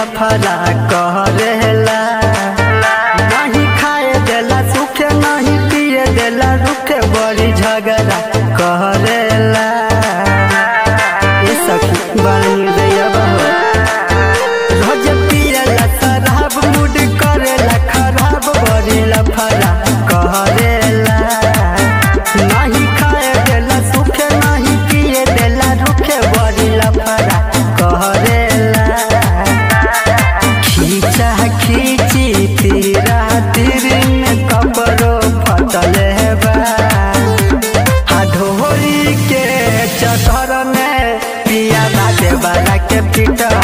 लफड़ा करेला नहीं खाए देला सुखे नहीं पिए देला रुखे बड़ी झगड़ा करेला ये सखी बड़ी दैया बहो रोज पियला शराब मूड करेला खराब बड़ी लफड़ा करेला नहीं खाए देला सुखे नहीं पिए देला रुखे बड़ी लफड़ा करेला खींचा खींची तीरा तीर में कपड़ो फटल बा ढोरी के चतर में पिया बाटे वाला के पिटा